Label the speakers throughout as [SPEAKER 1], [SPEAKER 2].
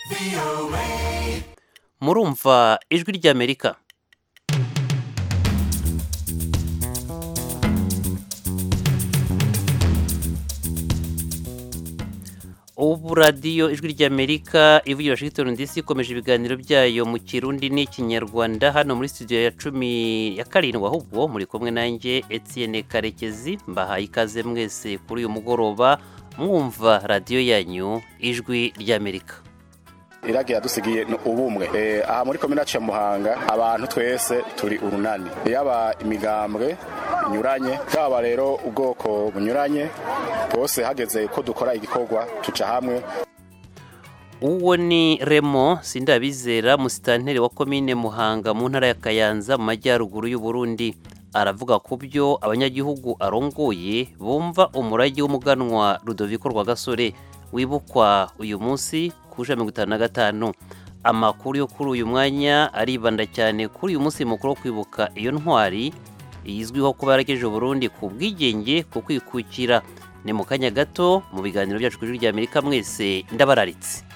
[SPEAKER 1] murumva ijwi ry'amerika ubu radiyo ijwi ry'amerika ivugira washington dc ikomeje ibiganiro byayo mu kirundi n'ikinyarwanda hano muri studio ya cumi ya karindwi ahubwo muri kumwe nanjye etienne karekezi mbahaye ikaze mwese kuri uyu mugoroba mwumva radiyo yanyu ijwi ry'amerika
[SPEAKER 2] iragi yadusigiye ubumwe aha muri komine ya muhanga abantu twese turi urunani yaba imigambwe inyuranye yaba rero ubwoko bunyuranye bwose hageze ko dukora igikorwa tuca hamwe
[SPEAKER 1] uwo ni remo sindabizera musitanteri wa komine muhanga mu ntara ya kayanza mu majyaruguru y'u Burundi aravuga ku byo abanyagihugu arongoye bumva umurage w'umuganwa rudoviko rwagasore wibukwa uyu munsi ku ijana mirongo itanu na gatanu amakuru yo kuri uyu mwanya aribanda cyane kuri uyu munsi mukuru wo kwibuka iyo ntwari izwiho kuba yaragejeje Burundi ku bwigenge ku kwikukira ni mu kanya gato mu biganiro byacu ku ijwi ry'amerika mwese ndabararitse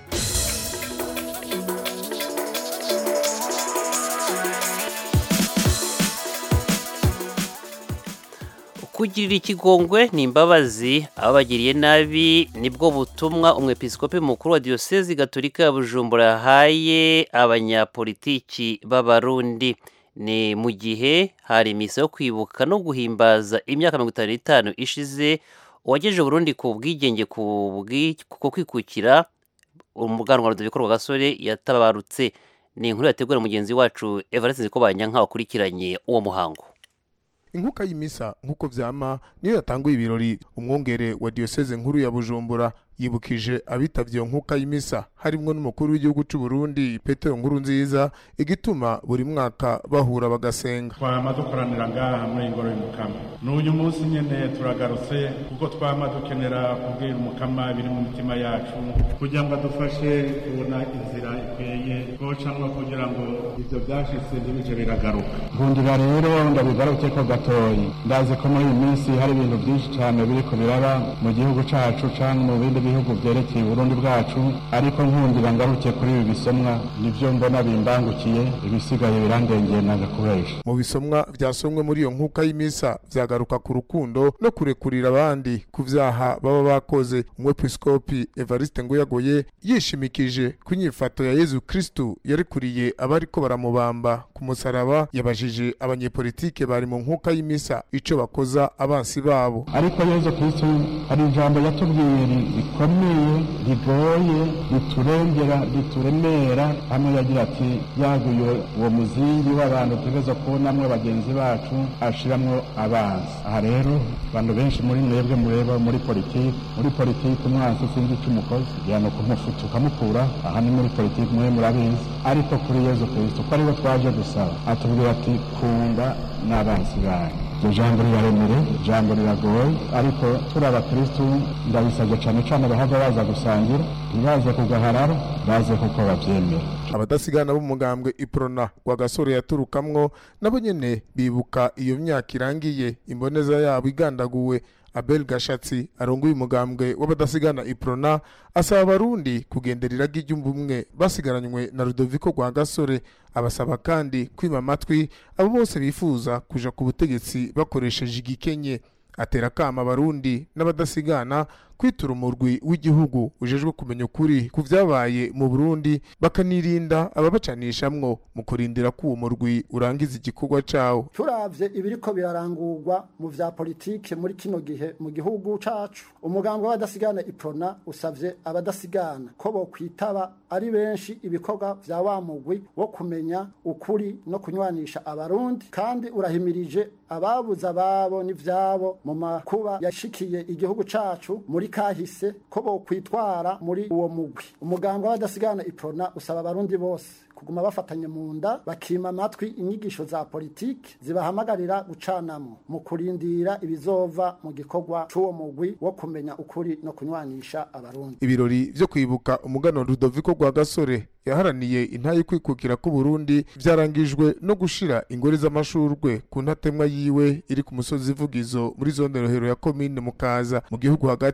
[SPEAKER 1] kugirira ikigongwe ni imbabazi ababagiriye nabi nibwo butumwa umwepiskopi mukuru wa diyosezi gatolika ya bujumbura yahaye abanyapolitiki b'abarundi ni mu gihe hari imisa yo kwibuka no guhimbaza imyaka mirongo itanu n'itanu ishize uwagejeje Burundi ku bwigenge ku kwikukira umuganwa rudoviko rwagasore yatabarutse ni inkuru yategura mugenzi wacu evariste nzikobanyanka wakurikiranye uwo muhango
[SPEAKER 3] inkuka y'imisa nk'uko vyama niyo yatanguye ibirori umwongere wa diyoseze nkuru ya bujumbura yibukije abitavye iyo nkuka y'imisa harimwo n'umukuru w'igihugu c'u Burundi Petero Nkuru nziza igituma buri mwaka bahura bagasenga
[SPEAKER 4] twama dukoranira ngaha muri ingoro y'umukama n'uyu munsi nyene turagarutse kuko twama dukenera kubwira umukama biri mu mitima yacu kugira ngo adufashe kubona inzira ikweye twocamwo kugira ngo ivyo vyashitse ntibije biragaruka nkundira rero ndabigaruke ko gatoyi ndazi ko muri iyi minsi hari ibintu vyinshi cane biriko biraba mu gihugu cacu canke mu bindi bihugu vyerekeye uburundi bwacu ariko nkundira ngaruke kuri ibi bisomwa nivyo mbona bimbangukiye ibisigaye birandengeye nanga kubesha
[SPEAKER 3] mu bisomwa vyasomwe muri iyo nkuka y'imisa vyagaruka ku rukundo no kurekurira abandi ku vyaha baba bakoze umwepiskopi evariste nguyagoye yishimikije ku nyifato ya yezu kristu yarekuriye abariko baramubamba ku musaraba yabajije abanyepolitike bari mu nkuka y'imisa ico bakoza abansi babo
[SPEAKER 4] ariko yezu kristu hari ijambo yatubwiye rikomeye rigoye riturengera rituremera hamwe yagira ati yaguye uwo muzingi w'abantu tutegerezwa kubonamwo bagenzi bacu ashiramwo abanzi aha rero abantu benshi muri mwebwe mureba muri politiki muri politiki umwansi sinzi ico umukozi igihano kumufuta ukamukura aha ni muri politiki mwe murabizi ariko kuri yezu kristo ko ariwe twaje gusaba atubwira ati kunda n'abanzi banyu iryo jambo riraremere ijambo riragoye ariko turi abakristu ndabisabye cane cane bahava baza gusangira ntibaze kugaharara baze kuko bavyemera
[SPEAKER 3] abadasigana b'umugambwe iprona wa gasore yaturukamwo nabo nyene bibuka iyo myaka irangiye imboneza yabo igandaguwe abel gashatsi arongoye umugambwe w'abadasigana iprona asaba abarundi kugendera iragi ry'ubumwe basigaranywe na rudoviko rwa gasore abasaba kandi kwima amatwi abo bose bifuza kuja ku butegetsi bakoresheje igikenye atera akama abarundi n'abadasigana kwitura umurwi w'igihugu ujejwe kumenya ukuri ku vyabaye mu burundi bakanirinda ababacanishamwo mu kurindira ko uwo murwi urangiza igikorwa cawo
[SPEAKER 5] turavye ibiriko birarangurwa mu vya politike muri kino gihe mu gihugu cacu umugambwe w'abadasigana iprona usavye abadasigana ko bokwitaba ari benshi ibikorwa vya wa mugwi wo kumenya ukuri no kunywanisha abarundi kandi urahimirije ababuze ababo n'ivyabo mu makuba yashikiye igihugu cacu muri kahise ko bokwitwara muri uwo mugwi umugambwe w'abadasigana iprona usaba abarundi bose kuguma bafatanye mu nda bakima amatwi inyigisho za politiki zibahamagarira gucanamo mu kurindira ibizova mu gikorwa c'uwo mugwi wo kumenya ukuri no kunywanisha abarundi
[SPEAKER 3] ibirori vyo kwibuka umugano rudoviko rwa gasore yaharaniye intayi kwikukira ku Burundi byarangijwe no gushira ingore z'amashurwe ku ntatemwa yiwe iri ku musozi vugizo muri zone rohero ya komine mukaza mu gihugu hagati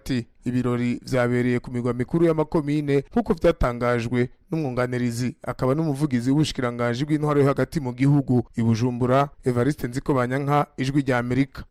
[SPEAKER 3] ibirori vyabereye ku migwa mikuru y'amakomine nk'uko vyatangajwe n'umwunganirizi akaba n'umuvugizi w'ubushikiranganji bw'intwaro yo hagati mu gihugu i Bujumbura Evariste Nzikobanyanka ijwi rya Amerika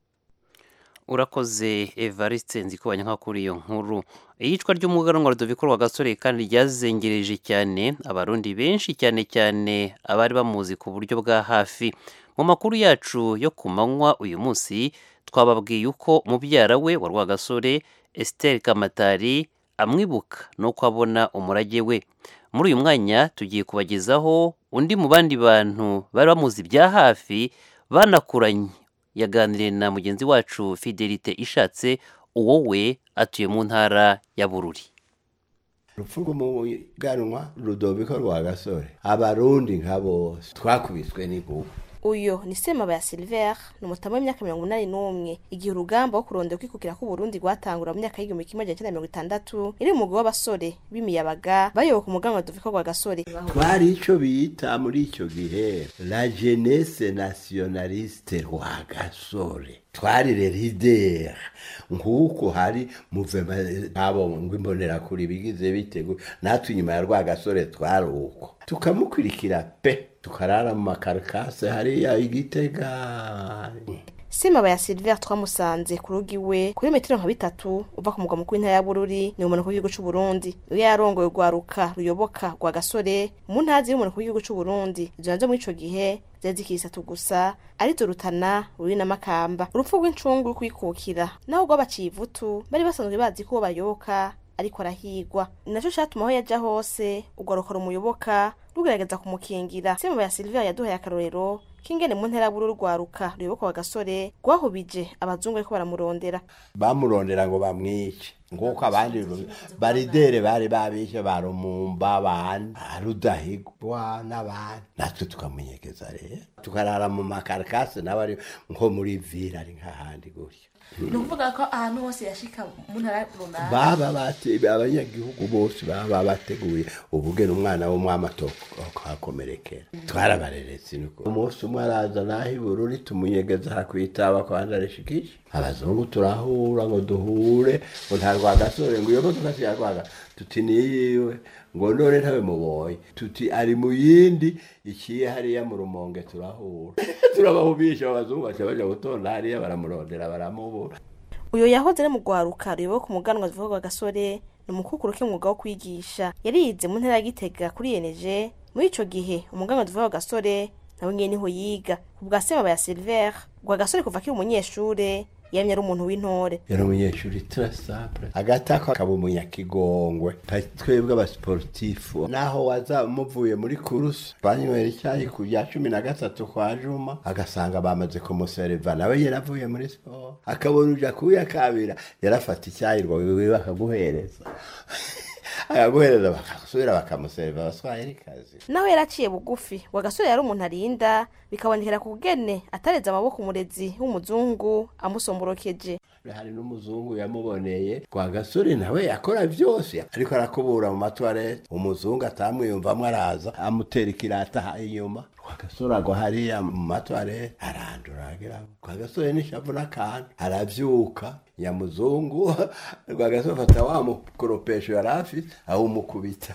[SPEAKER 1] urakoze evariste nzikubanya nka kuri iyo nkuru iyicwa ry'umuganwa Rudoviko Rwagasore kandi ryazengereje cyane abarundi benshi cyane cyane abari bamuzi ku buryo bwa hafi mu makuru yacu yo ku manywa uyu munsi twababwiye uko mubyara we wa Rwagasore Esther Kamatari amwibuka nuko abona umurage we muri uyu mwanya tugiye kubagezaho undi mu bandi bantu bari bamuzi bya hafi banakuranye yaganiriye na mugenzi wacu fidelite ishatse uwo we atuye mu ntara ya bururi
[SPEAKER 6] urupfu rw'umuganwa rudoviko rwa gasore abarundi nka bose twakubiswe n'inkuba
[SPEAKER 7] uyu ni semaba ya silver ni umutamu w'imyaka mirongo inani n'umwe igihe urugamba wo kurondera kwikukira k'uburundi rwatangura mu myaka y'igihumbi kimwe magana cyenda mirongo itandatu iri umugwi w'abasore b'imiyabaga bayoboka umuganwa rudoviko rwa gasore
[SPEAKER 6] twari ico bita muri ico gihe la jeunesse nationaliste rwa gasore twari le leader nk'uko hari muvema abo ngo imbonerakure bigize bitego natwe inyuma ya rwa gasore twari uko tukamukurikira pe tukarara mu makarikase hariya igitega
[SPEAKER 7] semaba ya silver twamusanze ku rugo iwe kuri metero nka bitatu uva ku mugwa mukuru w'intara ya bururi ni umumanuko w'igihugu c'u burundi iyo yarongoye urwaruka ruyoboka rwa gasore mu ntazi y'umumanuko w'igihugu c'u burundi izo nazo muri ico gihe zari zikiri zitatu gusa arizo rutana ruri na makamba urupfu rw'incungu ruri kwikukira naho rwabaciye ivutu bari basanzwe bazi ko uwo bayoboka ariko arahigwa ni naco catuma aho yaja hose urwaruka rumuyoboka rugerageza kumukingira semaba ya silver yaduhaye akarorero kingene mu ntera buru rwaruka ruyoboka wa gasore rwahubije abazungu ariko baramurondera
[SPEAKER 6] bamurondera ngo bamwice nguko abandi ru- baridere bari babishe barumumba bandi rudahigwa n'abandi natwe tukamunyegeza rero tukarara mu makarikasi n'abari nko muri vila ari nk'ahandi gutya
[SPEAKER 7] ni ukuvuga ko ahantu hose yashika mu ntara runaka
[SPEAKER 6] baba bate- abanyagihugu bose baba bateguye ubugeni umwana w'umwami akahakomerekera twarabareretse niko umunsi umwe araza naho ibururi tumunyegeza hakwitaba kwanda rishikisha abazungu turahura ngo duhure ngo nta rwagasore ngo iyo modoka si ya rwaga tuti niyiwe ngo none ntawe mubonye tuti ari mu yindi ikiye hariya mu rumonge turahura turabahubisha abazungu baca baja gutonda hariya baramurondera baramubura
[SPEAKER 7] uyu yahoze ari mu rwaruka ruyoboka umuganwa zivuga rwa gasore ni umukukuru k'umwuga wo kwigisha yarize mu ntara ya gitega kuri yeneje muri ico gihe umuganwa zivuga rwa gasore nawe nyene niho yiga ku bwa semaba ya silver rwa gasore kuva akiri umunyeshure yamye ari umuntu w'intore
[SPEAKER 6] yari umunyeshuri turasample agatako akaba umunyakigongwe nka twebwe abasiporutifu naho waza muvuye muri kurusi banywera icyayi ku bya cumi na gatatu kwa juma agasanga bamaze kumuseriva nawe yaravuye muri siporo akabona uja kuyakabira yarafata icyayi ngo wiwe bakaguhereza akaguhereza bakasubira bakamuseriva abaswahilikazi
[SPEAKER 7] naho yaraciye bugufi rwa gasore yari umuntu arinda bikabonekera ku bugene atareze amaboko umurezi w'umuzungu amusomborokeje
[SPEAKER 6] hari n'umuzungu yamuboneye kwa gasore nawe yakora byose ariko arakubura mu matwarete umuzungu atamwiyumvamo araza amutera ikirata inyuma kwa gasore agwa hariya mu matwarete arandura agira kwa gasore n'ishavu n'akantu arabyuka nyamuzungu kwa gasore afata wa mukoropesho yari afite awumukubita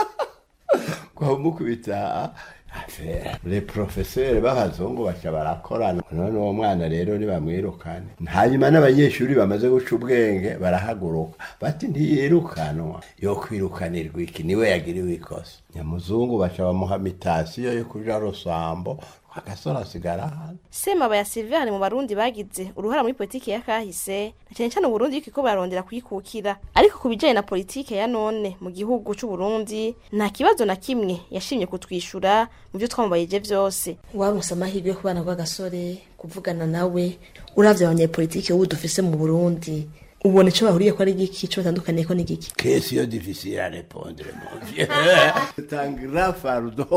[SPEAKER 6] kwamukubita le profeseri b'abazungu baca barakorana none uwo mwana rero nibamwirukane hanyuma n'abanyeshuri bamaze guca ubwenge barahaguruka bati ntiyirukanwa yo kwirukanirwa iki niwe yagiriwe ikosa nyamuzungu baca bamuha mitasiyo yo kuja rusambo agasore asigara hano
[SPEAKER 7] semaba ya silver ni mu barundi bagize uruhara muri politiki ya kahise na cyane cyane uburundi yuko bararondera kuyikukira ariko ku bijanye na politiki ya none mu gihugu c'uburundi nta kibazo na kimwe yashimye kutwishura mu byo twamubayije vyose
[SPEAKER 8] waronse amahirwe yo kubana rw'agasore kuvugana nawe uravye abanyepolitike ubu dufise mu burundi ubona ico bahuriye ko ari igiki ico batandukaniye ko ni igiki
[SPEAKER 6] question difficile à répondre mon vieux c'est un grand fardeau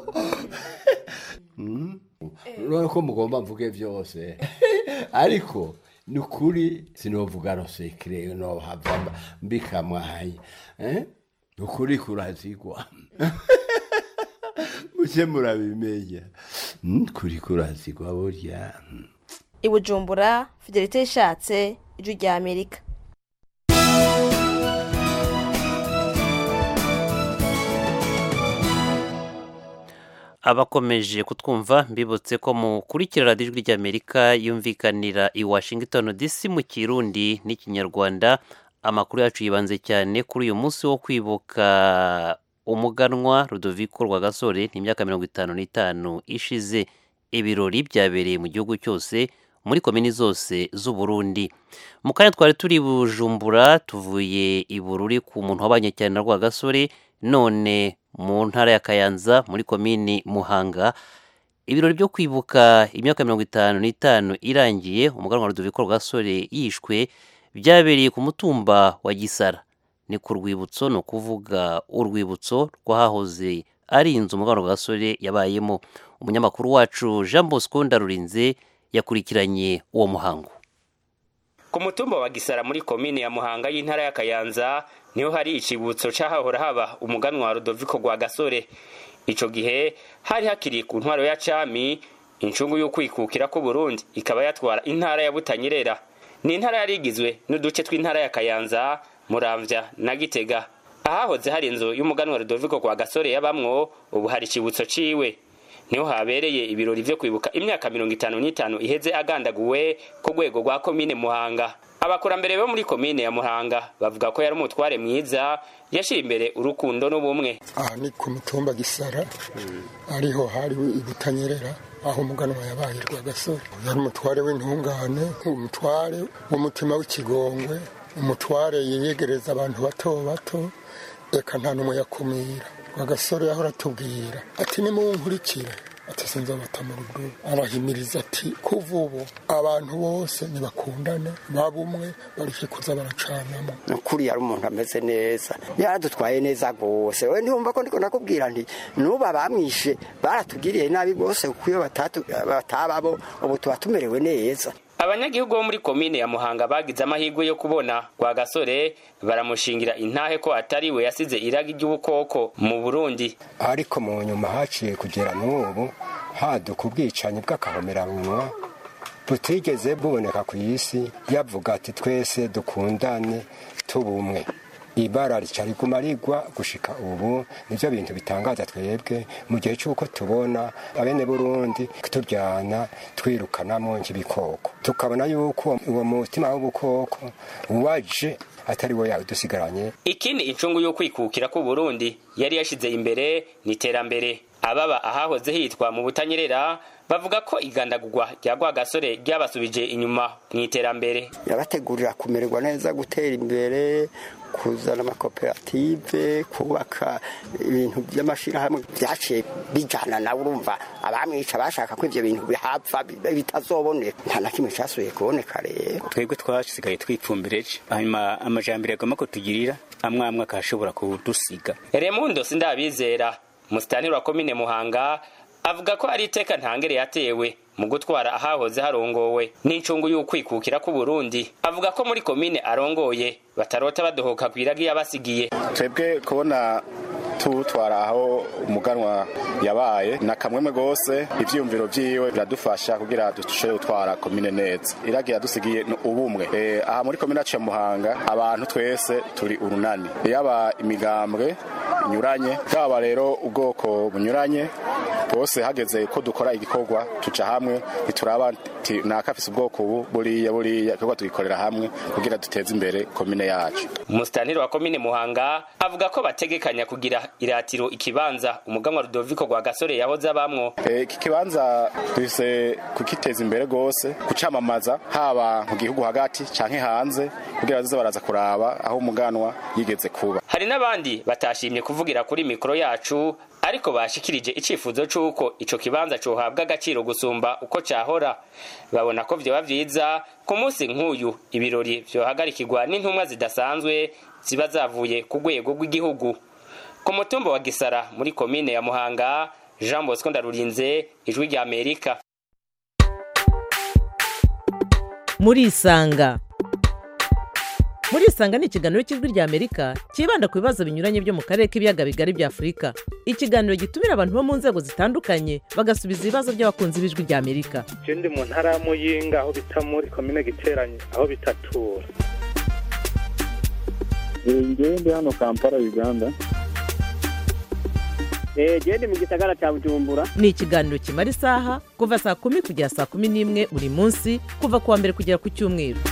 [SPEAKER 6] urabona ko mugomba mvuge byose ariko ni ukuri sinovuga rosekire nohava mbikamwaye eh? ni ukuri kurazigwa muke murabimenya Mm, kuri kurazigwa burya
[SPEAKER 7] i bujumbura fidelite yishatse ijwi rya amerika
[SPEAKER 1] abakomeje kutwumva mbibutse ko mukurikira radiyo ijwi ry'amerika yumvikanira i washington dc mu kirundi n'ikinyarwanda amakuru yacu yibanze cyane kuri uyu munsi wo kwibuka umuganwa rudoviko rwagasore ni imyaka mirongo itanu n'itanu ishize ibirori byabereye mu gihugu cyose muri komini zose z'u Burundi mu kanya twari turi bujumbura tuvuye i bururi ku muntu wabanye cyane na rwagasore none mu ntara ya kayanza muri komini muhanga ibirori byo kwibuka imyaka mirongo itanu n'itanu irangiye umuganwa rudoviko rwagasore yishwe byabereye ku mutumba wa gisara ni ku rwibutso ni ukuvuga urwibutso rw'ahahoze ari inzu umuganwa rwagasore yabayemo umunyamakuru wacu jean bosco ndarurinze yakurikiranye uwo muhango
[SPEAKER 9] ku mutumba wa gisara muri komine ya muhanga y'intara ya kayanza niho hari icibutso c'ahahora haba umuganwa wa rudoviko rwa gasore ico gihe hari hakiri ku ntwaro ya cami incungu y'ukwikukira ku burundi ikaba yatwara intara ya butanyerera ni intara yari igizwe n'uduce tw'intara ya kayanza muramvya na gitega ahahoze hari inzu y'umuganwa rudoviko rwa gasore yabamwo ubu hari icibutso ciwe niho habereye ibirori vyo kwibuka imyaka mirongo itanu n'itanu iheze agandaguwe ku rwego rwa komine muhanga abakurambere bo muri komine ya muhanga bavuga ko yari umutware mwiza yashira imbere urukundo n'ubumwe
[SPEAKER 10] aha ni ku mutumba gisara ariho hari ibutanyerera aho umuganwa yabaye rwagasore yari umutware w'intungane umutware w'umutima w'ikigongwe umutware yiyegereza abantu bato bato reka nta n'umwe yakumira rwagasore yahora atubwira ati nimunkurikire ati sinzabata mu rugo arahimiriza ati kuva ubu abantu bose ntibakundane babumwe bareke kuza baracanamo
[SPEAKER 11] ukuri yari umuntu ameze neza yaradutwaye neza rwose we ntiwumva ko ndiko nakubwira nti nubu abamwishe baratugiriye nabi rwose kuko iyo batababo ubu tuba tumerewe neza
[SPEAKER 9] abanyagihugu bo muri komine ya muhanga bagize amahirwe yo kubona rwa gasore baramushingira intahe ko atari we yasize iragi ry'ubukoko mu burundi
[SPEAKER 12] ariko mu nyuma haciye kugera n'ubu haduka ubwicanyi bw'akahomerabunwa butigeze buboneka ku isi yavuga ati twese dukundane tubumwe ibara rica riguma rigwa gushika ubu nivyo bintu bitangaza twebwe mu gihe c'uko tubona abene burundi turyana twirukanamo nk'ibikoko tukabona yuko uwo mutima w'ubukoko waje atari we yadusigaranye
[SPEAKER 9] ikindi incungu yo kwikukira ku Burundi yari yashize imbere ni iterambere ababa ahahoze hitwa mu butanyerera bavuga ko igandagurwa rya rwagasore ryabasubije inyuma mu iterambere
[SPEAKER 11] yabategurira kumererwa neza gutera imbere kuzana amakoperative kubaka ibintu by'amashyirahamwe byaciye bijyana nawe urumva abamwica bashaka ko ibyo bintu bihapfa bitazoboneka nta na kimwe cyasubiye kuboneka rero
[SPEAKER 13] twebwe twasigaye twipfumbireje hanyuma amajambere agomba kutugirira amwe amwe akashobora kudusiga
[SPEAKER 9] remundo sindabizera musitani wa komine muhanga avuga ko ari iteka ntangere yatewe mu gutwara ahahoze harongowe n'incungu y'ukwikukira ku Burundi avuga ko muri komine arongoye batarota badohoka kwiragi yabasigiye
[SPEAKER 2] twebwe kubona tuwutwara aho umuganwa yabaye na kamwemwe gose ivyiyumviro vyiwe biradufasha kugira dushobore gutwara komine neza iragi yadusigiye ubumwe e, aha muri komine yacu ya muhanga abantu twese turi urunani yaba imigambwe inyuranye bwaba rero ubwoko bunyuranye bwose hageze ko dukora igikorwa tuca hamwe ntituraba nakafise ubwoko ubu buriya buriya igikorwa tugikorera hamwe kugira duteze imbere komine yacu
[SPEAKER 9] umusitaniri wa komine muhanga avuga ko bategekanya kugira iratiro ikibanza umuganwa rudoviko rwa gasore yahoze abamwo
[SPEAKER 2] iki kibanza dufise kukiteza imbere rwose kucamamaza haba mu gihugu hagati canke hanze kugira baze baraza kuraba aho umuganwa yigeze kuba
[SPEAKER 9] hari n'abandi batashimye kuvugira kuri mikoro yacu ariko bashikirije icifuzo c'uko ico kibanza cohabwa agaciro gusumba uko cahora babona ko vyoba vyiza ku munsi nk'uyu ibirori vyohagarikirwa n'intumwa zidasanzwe ziba zavuye ku rwego rw'igihugu ku mutumba wa gisara muri komine ya muhanga jean bosco ndarurinze ijwi rya amerika
[SPEAKER 14] murisanga murisanga ni ikiganiro cy'ijwi rya amerika cyibanda ku bibazo binyuranye byo mu karere k'ibiyaga bigari bya afurika ikiganiro gitumira abantu bo mu nzego zitandukanye bagasubiza ibibazo by'abakunzi b'ijwi rya amerika
[SPEAKER 15] je ndi mu ntara ya muyinga aho bita muri komine giteranye aho bitatura
[SPEAKER 16] ngewe ndi hano kampala uganda gende mu gisagara cya bujumbura
[SPEAKER 14] ni ikiganiro kimara isaha kuva saa kumi kugera saa kumi n'imwe buri munsi kuva ku wa mbere kugera ku cyumweru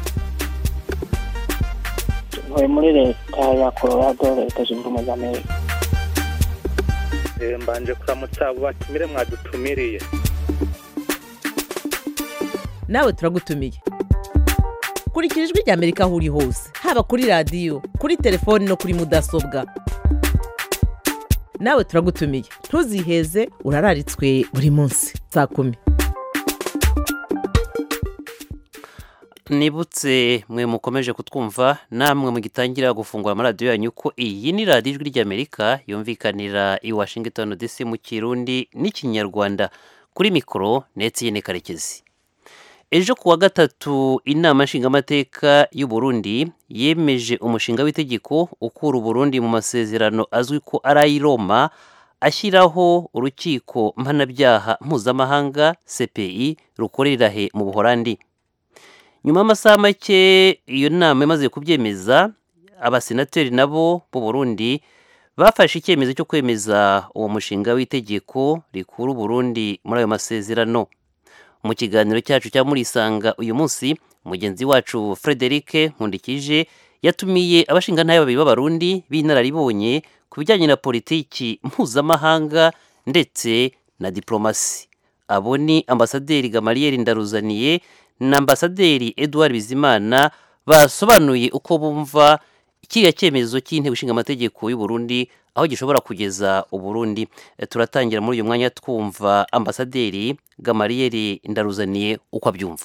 [SPEAKER 17] ntuye muri leta ya colorado leta zunze ubumwe za amerika
[SPEAKER 15] Eh, mbanje kuramutsa abo batumire mwadutumiriye
[SPEAKER 14] nawe turagutumiye kurikira ijwi rya amerika aho uri hose haba kuri radiyo kuri telefoni no kuri mudasobwa nawe turagutumiye ntuziheze urararitswe buri munsi saa kumi
[SPEAKER 1] nibutse mwe mukomeje kutwumva namwe mugitangira gufungura amaradiyo yanyu ko iyi ni radiyo ijwi ry'amerika yumvikanira i washington dc mu kirundi n'ikinyarwanda kuri mikoro ndetse yene karekezi ejo ku wa gatatu inama nshingamateka y'u Burundi yemeje umushinga w'itegeko ukura uburundi mu masezerano azwi ko ari ay'i roma ashyiraho urukiko mpanabyaha mpuzamahanga cpi rukorera he mu buhorandi nyuma y'amasaha make iyo nama imaze kubyemeza abasenateri nabo b'u Burundi bafashe icyemezo cyo kwemeza uwo mushinga w'itegeko rikura uburundi muri ayo masezerano mu kiganiro cyacu cya murisanga uyu munsi mugenzi wacu frederic nkundikije yatumiye abashingantahe babiri b'abarundi b'inararibonye ku bijyanye na politiki mpuzamahanga ndetse na diplomasi abo ni ambasaderi gamariyeri ndaruzaniye na ambasaderi edouard bizimana basobanuye uko bumva kiriya cyemezo cy'inteko ishinga amategeko y'u Burundi aho gishobora kugeza uburundi turatangira muri uyu mwanya twumva ambasaderi gamariyeri ndaruzaniye uko abyumva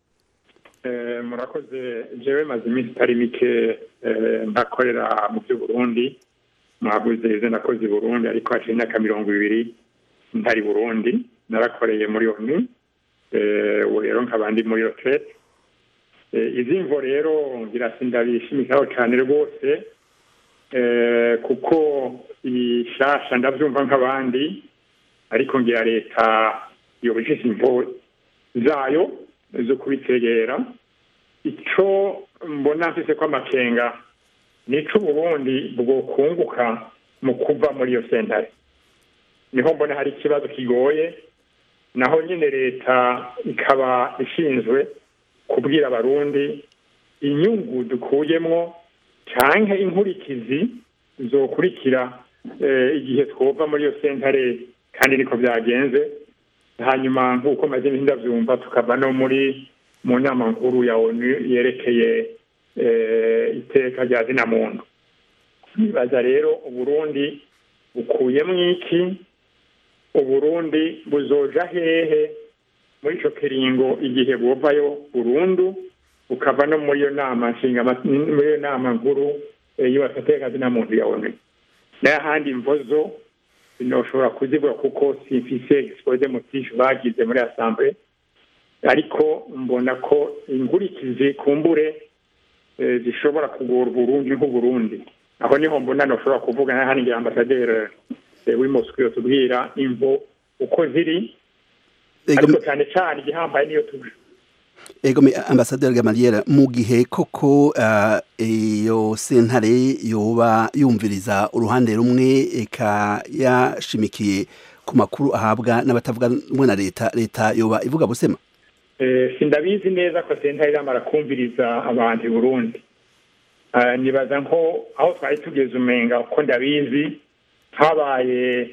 [SPEAKER 18] murakoze jewe maze iminsi itari mike ntakorera mu by'uburundi mwabuze izo nakoze i burundi ariko haciye imyaka mirongo ibiri ntari burundi narakoreye muri onu ubu rero nkaba ndi muri roterete izi mvo rero ngira ndabishimikaho cyane rwose kuko iyi shasha ndabyumva nk'abandi ariko ngira leta yubishije imvo zayo zo kubitegera icyo mbona mfise ko amakenga ni ico uburundi bwokunguka mu kuva muri iyo sentare niho mbona hari ikibazo kigoye naho nyine leta ikaba ishinzwe kubwira abarundi inyungu dukuyemwo canke inkurikizi zokurikira igihe twova muri iyo sentare kandi niko byagenze hanyuma nk'uko maze ndabyumva tukava no muri mu nama nkuru ya onu yerekeye iteka rya zina muntu nibaza rero uburundi bukuyemo iki uburundi buzoja hehe muri ico kiringo igihe buvayo burundu bukava no muri iyo nama nshinga muri iyo nama nkuru y'abateka zina muntu ya onu n'ahandi mvozo sinoshobora kuzivuga kuko simfise expose motif bagize muri assemblée ariko mbona ko inkurikizi kumbure zishobora kugora uburundi nk'uburundi aho niho mbona noshobora kuvuga n'ahandi ngira ambasaderi w'i moscou yotubwira imvo uko ziri ariko cyane cyane igihambaye niyo tuje
[SPEAKER 19] ego ambasaderi gamaliera mu gihe koko iyo sentare yoba yumviriza uruhande rumwe eka yashimikiye ku makuru ahabwa n'abatavuga rumwe na leta leta yoba ivuga busema
[SPEAKER 18] sindabizi neza ko sentare iramara kumviriza abantu i burundi nibaza nko aho twari tugeze umenga uko ndabizi habaye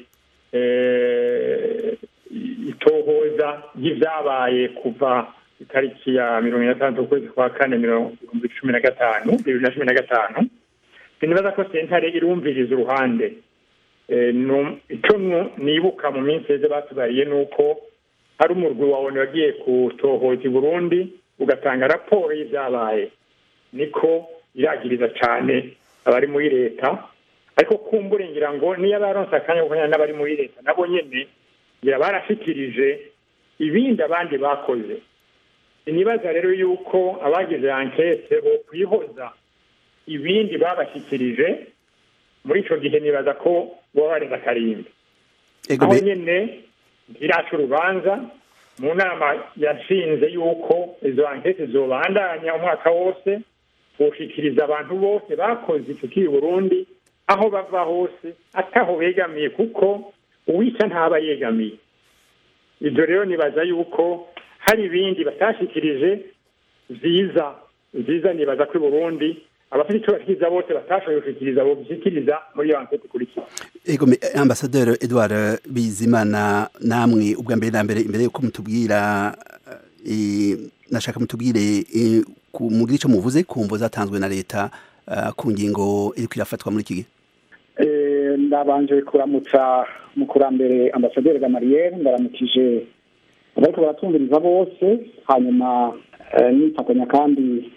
[SPEAKER 18] itohoza ry'ibyabaye kuva itariki ya mirongo ine na gatandatu ukwezi kwa kane mirongo cumi na gatanu bibiri na cumi na gatanu sinibaza ko sentare irumviriza uruhande icyo nibuka mu minsi yeze batubariye ni uko hari umurwi wawe wagiye kutohoza i burundi ugatanga raporo y'ibyabaye niko iragiriza cyane abari muri leta ariko kumbure ngira ngo niyo abaronse akanya ko n'abari muri leta nabo nyine ngira barashikirije ibindi abandi bakoze inibaza rero yuko abagize ankete bo kwihoza ibindi babashyikirije muri icyo gihe nibaza ko baba barenze akarimbi aho nyine ntiraca urubanza mu nama yashinze yuko izo ankete zobandanya umwaka wose gushikiriza abantu bose bakoze icyo kiri burundi aho bava hose ataho begamiye kuko uwica ntaba yegamiye ibyo rero nibaza yuko hari ibindi batashikirije vyiza vyiza nibaza ko i burundi abafite icyo bashikiriza bose batashoboye gushikiriza bo bishikiriza muri iyo ankete ikurikira
[SPEAKER 19] ego me- ambasaderi edouard bizimana namwe ubwa mbere na mbere imbere yuko mutubwira eh, nashaka mutubwire eh, ku- mugire icyo muvuze ku mvo zatanzwe na leta eh, ku ngingo iriko irafatwa muri iki gihe
[SPEAKER 20] Eh, ndabanje kuramutsa mukurambere ambasaderi gamariyeri ndaramukije abariko baratumviriza bose hanyuma eh, nifatanya kandi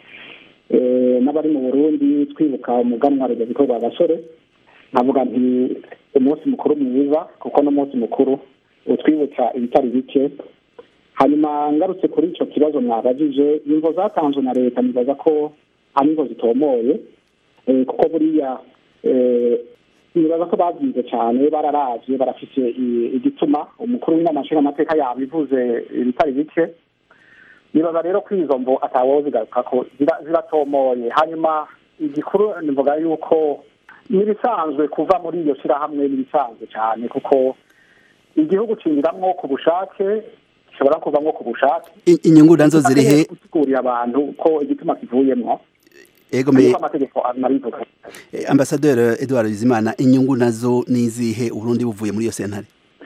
[SPEAKER 20] eh, n'abari mu burundi twibuka umuganwa rudoviko rwa gasore nkavuga nti umunsi mukuru mwiza kuko n'umunsi mukuru utwibutsa ibitari bike hanyuma ngarutse kuri ico kibazo mwabajije imvo zatanzwe na leta nibaza ko ari imvo zitomoye eh, kuko buriya eh, nibaza ko babyize cyane bararavye barafise i- igituma umukuru w'inama nshingamateka yabivuze ibitari bike nibaza rero ko izo mvo atawozigaruka ko zira- ziratomoye hanyuma igikuru nivuga yuko n'ibisanzwe kuva muri iyo shirahamwe n'ibisanzwe cyane kuko igihugu cinjiramwo ku bushake gishobora kuvamwo ku bushake
[SPEAKER 19] I- inyungu nazo ziri he
[SPEAKER 20] gusigurira abantu ko igituma kivuyemwo
[SPEAKER 19] ego me
[SPEAKER 20] ariko amategeko anabivuga
[SPEAKER 19] eh, ambasaderi edouard bizimana inyungu nazo nizihe uburundi buvuye muri iyo sentare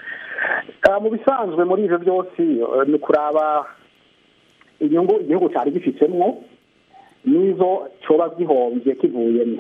[SPEAKER 20] Ah, mu bisanzwe muri ivyo byose eh, ni kuraba inyungu igihugu cyari gifitsemwo n'izo coba gihomvye kivuyemwo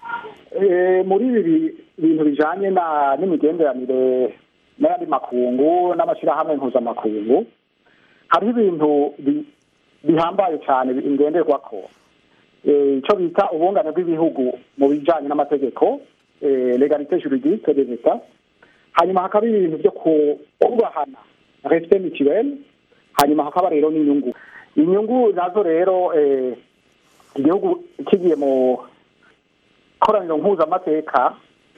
[SPEAKER 20] Eh, muri ibi bi- bintu bijanye na n'imigenderanire n'ayandi makungu n'amashirahamwe mpuzamakungu hariho ibintu bi- bihambaye cyane ingenderwako Eh, ico bita ubungane bw'ibihugu mu bijanye n'amategeko eh, legalite juridique des etats hanyuma hakaba ibintu byo ku- kubahana respect mutuel hanyuma hakaba rero n'inyungu inyungu nazo rero eh, igihugu kigiye mu koraniro mpuzamateka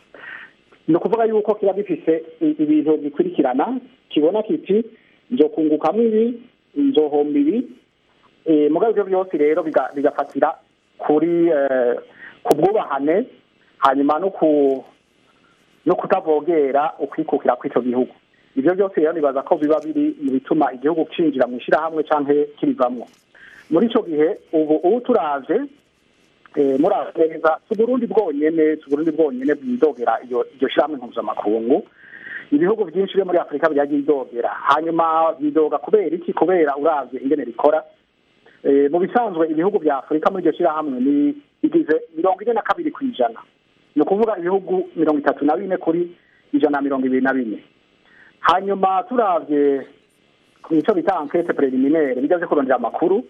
[SPEAKER 20] ni ukuvuga yuko kiba gifise i- ibintu bikurikirana kibona kiti nzokungukamwo ibi nzohomba ibi Eh, mugabo ivyo byose rero biga- bigafatira kuri eh, ku bwubahane hanyuma no ku no kutavogera ukwikukira kw'ico gihugu ivyo byose rero nibaza ko biba biri mu bituma igihugu cinjira mu ishirahamwe canke kirivamwo muri ico gihe ubu ubu turavye eh, muravye neza si uburundi bwonyene si uburundi bwonyene bwidogera iyo iryo shirahamwe mpuzamakungu ibihugu byinshi byo muri afurika byagiye idogera hanyuma bidoga kubera iki kubera uravye ingene rikora Eh, mu bisanzwe ibihugu vya afurika muri iryo shirahamwe ni bigize mirongo ine na kabiri ku ijana ni ukuvuga ibihugu mirongo itatu na bine kuri ijana na mirongo ibiri na bine hanyuma turavye nico bita enquete preliminaire bigaze kurondera amakuru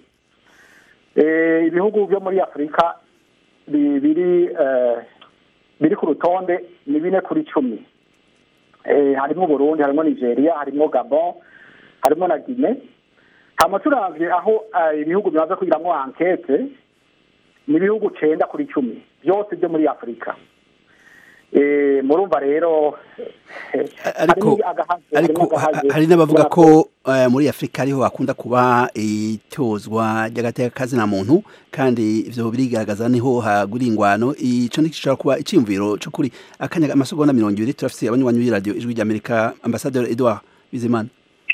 [SPEAKER 20] eh, ibihugu byo muri afurika bi- biri eh, biri ku rutonde ni bine kuri cumi eh, harimwo burundi harimwo nigeria harimwo gabon harimwo na guine hama turavye aho eh, ibihugu bimaze kugiramwo ankete ni ibihugu cenda kuri cumi byose byo muri afurika Eh, murumva rero eh,
[SPEAKER 19] ariko
[SPEAKER 20] harimwo agahaze,
[SPEAKER 19] ariko
[SPEAKER 20] harimwo agahaze.
[SPEAKER 19] ha- hari n'abavuga ko eh, muri afurika ariho hakunda kuba itozwa ry'agateka na muntu kandi ivyo birigaragaza niho hagura ingwano ico ntigishobora kuba iciyumviro c'ukuri akanya amasegonda mirongo ibiri turafise abanywanyi b'iradiyo ijwi ry'amerika ambasaderi edouard bizimana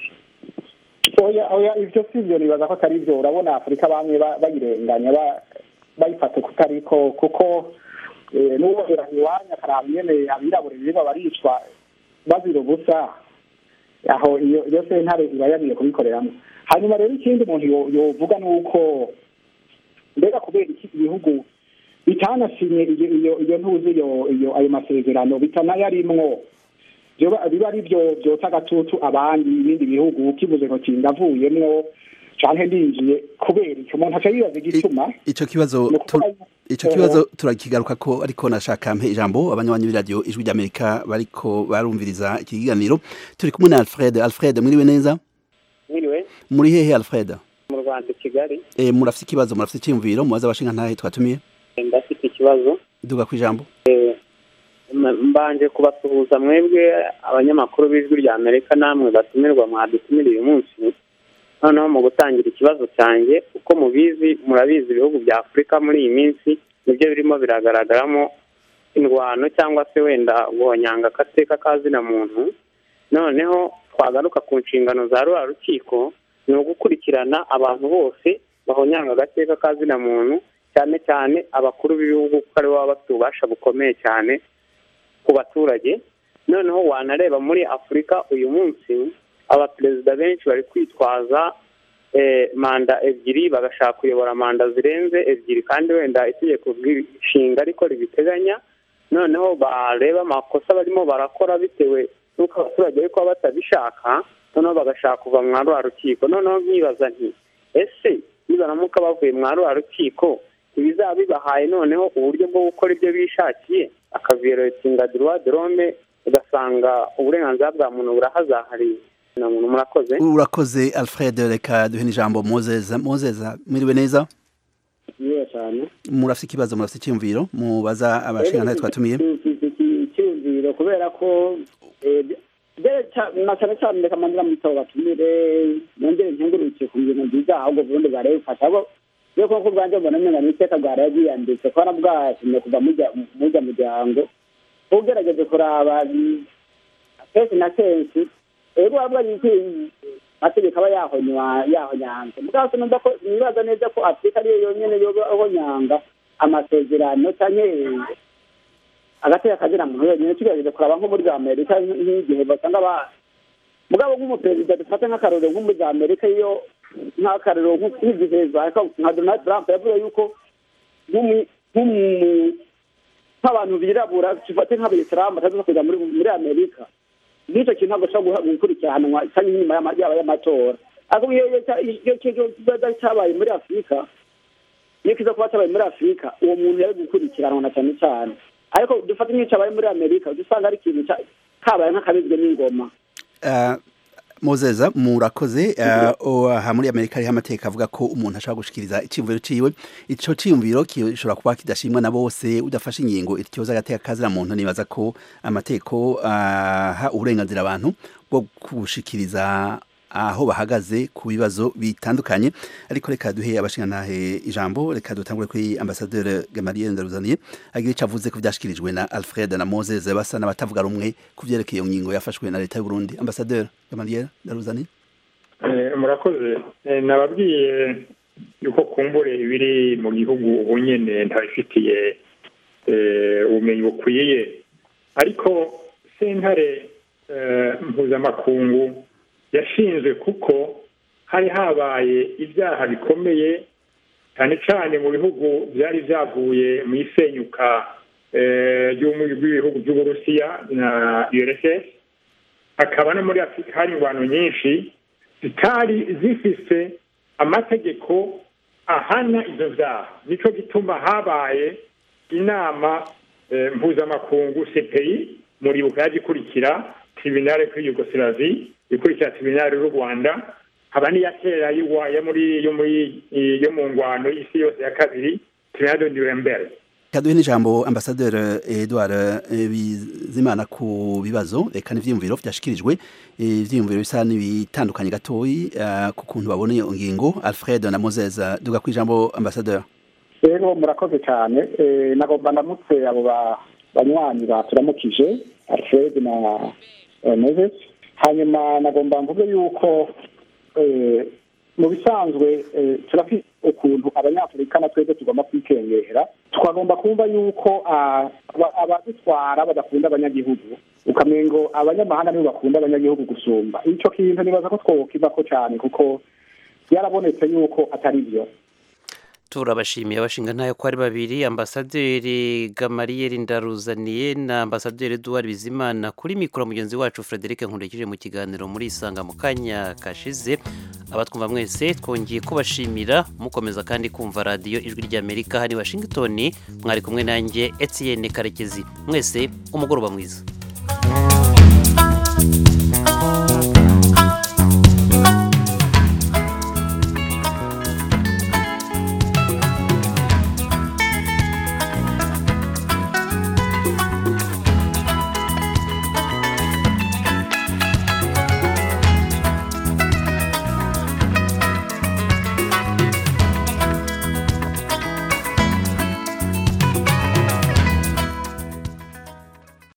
[SPEAKER 20] oya oya ivyo sivyo nibaza ko atari vyo urabona afurika bamwe ba- bayirenganya ba- bayifata kutariko kuko eh, n'uwobera iwanya akaraba ingene abirabure biba baricwa bazira ubusa aho iyo iyo sentare iba yagiye kubikoreramwo hanyuma rero ikindi umuntu yo- yovuga ni uko mbega kubera iki ibihugu bitanashimye iyo iyo iyo ntuzi iyo iyo ayo masezerano bitanayarimwo byoba biba ari byo byotsa agatutu abandi ibindi bihugu kivuze ngo kindavuyemwo canke ndinjiye kubera icyo umuntu aca yibaza igituma
[SPEAKER 19] ico kibazo tu- ico kibazo turakigaruka ko ariko nashaka mpe ijambo abanywanyi b'iradiyo ijwi ry'amerika bariko barumviriza iki kiganiro turi kumwe na alfred alfred mwiriwe neza
[SPEAKER 16] mwiriwe
[SPEAKER 19] muri hehe alfred
[SPEAKER 16] mu rwanda i kigali
[SPEAKER 19] e, murafise ikibazo murafise iciyumviro mubaza abashinga ntahe twatumiye
[SPEAKER 16] ndafite ikibazo
[SPEAKER 19] duga ku ijambo
[SPEAKER 16] Eh, m- mbanje kubasuhuza mwebwe abanyamakuru b'ijwi rya amerika namwe batumirwa mwadutumira uyu munsi noneho mu gutangira ikibazo cyanjye uko mubizi murabizi ibihugu bya afurika muri iyi minsi nibyo birimo biragaragaramo indwano cyangwa se wenda guhonyanga agateka kazina muntu noneho twagaruka ku nshingano za ruriya rukiko ni ugukurikirana abantu bose bahonyanga agateka kazina muntu cyane cyane abakuru b'ibihugu kuko aribo baba bafite ububasha bukomeye cyane ku baturage noneho wanareba muri afurika uyu munsi abaperezida benshi bari kwitwaza manda ebyiri bagashaka kuyobora manda zirenze ebyiri kandi wenda itegeko nshinga ariko ribiteganya noneho bareba amakosa barimo barakora bitewe n'uko abaturage bari kuba batabishaka noneho bagashaka kuva mwa rwa rukiko noneho nkibaza nti ese nibaramuka bavuye mwa rwa rukiko ntibizaba bibahaye noneho uburyo bwo gukora ibyo bishakiye akaviyoretinga droit de l'homme ugasanga uburenganzira bwa muntu burahazahariye na muntu murakoze
[SPEAKER 19] urakoze alfred reka duhe n'ijambo mozeza mozeza mwiriwe neza
[SPEAKER 21] niyo cyane
[SPEAKER 19] murafite ikibazo murafite icyumviro mubaza abashingantahe twatumiye
[SPEAKER 21] icyumviro kubera ko na cyane cyane reka mandira mu bitabo batumire nongere nkengurukiye ku bintu byiza ahubwo ubundi bwari bufasha abo iyo koko bwanjye mbona nyine ni iteka bwari bwiyanditse ko bwatumye kuva mujya muryango ugerageje kuraba kenshi na kenshi rero waba ari amategeko aba yahonyanze mugabo sinumva ko nibaza neza ko afurika ariyo yonyine yoba ahonyanga amasezerano cyangwa agateka kazina muntu yonyine tugerageje kuraba nko muri amerika nk'igihe basanga ba mugabo nk'umuperezida dufate nk'akarorero nko muri amerika iyo nk'akarorero nk'igihe nka donald trump yavuze yuko nk'abantu birabura dufate nk'abayisilamu bataza kujya muri amerika n'icyo kintu ntabwo ushobora gukurikiranwa cyangwa inyuma yaba y'amatora ariko iyo kibazo cyabaye muri afurika iyo kiza kuba cyabaye muri afurika uwo muntu yari gukurikiranwa na cyane cyane ariko dufate nk'icyo cyabaye muri amerika usanga ari ikintu kabaye nk'akabizwe n'ingoma
[SPEAKER 19] mozeza murakoze aha muri amerika hariho amateka avuga ko umuntu ashobora gushikiriza icyiyumviro ciwe ico ciyumviro gishobora kuba kidashimwa na bose udafashe ingingo ikibazo agateka kazira muntu nibaza ko amateko aha uburenganzira abantu bwo gushikiriza aho bahagaze ku bibazo bitandukanye ariko reka duhe abashingantahe ijambo reka dutangure kuri ambasaderi Gamaliel Ndaruzaniye agira icyo avuze ku byashikirijwe na Alfred na Moses basa n'abatavuga rumwe ku byerekeye iyo ngingo yafashwe na leta y'u Burundi ambasaderi Gamaliel Ndaruzaniye
[SPEAKER 18] murakoze nababwiye yuko kumbure ibiri mu gihugu ubu nyene ntabifitiye ubumenyi bukwiye ariko sentare mpuzamakungu yashinzwe kuko hari habaye ibyaha bikomeye cyane cyane mu bihugu byari byavuye mu isenyuka ry'ibihugu by'uburusiya na urss hakaba no muri afurika hari ingwano nyinshi zitari zifise amategeko ahana ibyo byaha nicyo gituma habaye inama mpuzamakungu cpi muribuka yaje ikurikira tribunale kuri yugosilavi ikurikira tribunale y'u rwanda haba n'iya kera yo muri yo muri yo mu ngwano y'isi yose ya kabiri tribunale de nuremberg
[SPEAKER 19] kaduhe n'ijambo ambasaderi edouard bizimana ku bibazo reka n'ivyiyumviro vyashikirijwe ivyiyumviro bisa n'ibitandukanye gatoyi ku kuntu babona iyo ngingo alfred na moses duga ku ijambo ambasaderi
[SPEAKER 20] rero murakoze cyane nagomba ndamutse abo banywanyi baturamukije alfred na moses hanyuma nagomba mvuge yuko mu bisanzwe turafite ukuntu abanyafurika na twebwe tugomba kwikengera twagomba kumva yuko abadutwara badakunda abanyagihugu ukamengo abanyamahanga nibo bakunda abanyagihugu gusumba icyo kintu nibaza ko twokivako cyane kuko byarabonetse yuko atari byo
[SPEAKER 1] turabashimiye abashinga ntayo ko ari babiri ambasaderi gamariyeri ndaruzaniye na ambasaderi eduard bizimana kuri mikoro mugenzi wacu frederic nkurikije mu kiganiro muri isanga mu kanya kashize abatwumva mwese twongeye kubashimira mukomeza kandi kumva radiyo ijwi ry'amerika hano i washington mwari kumwe nanjye etienne karekezi mwese umugoroba mwiza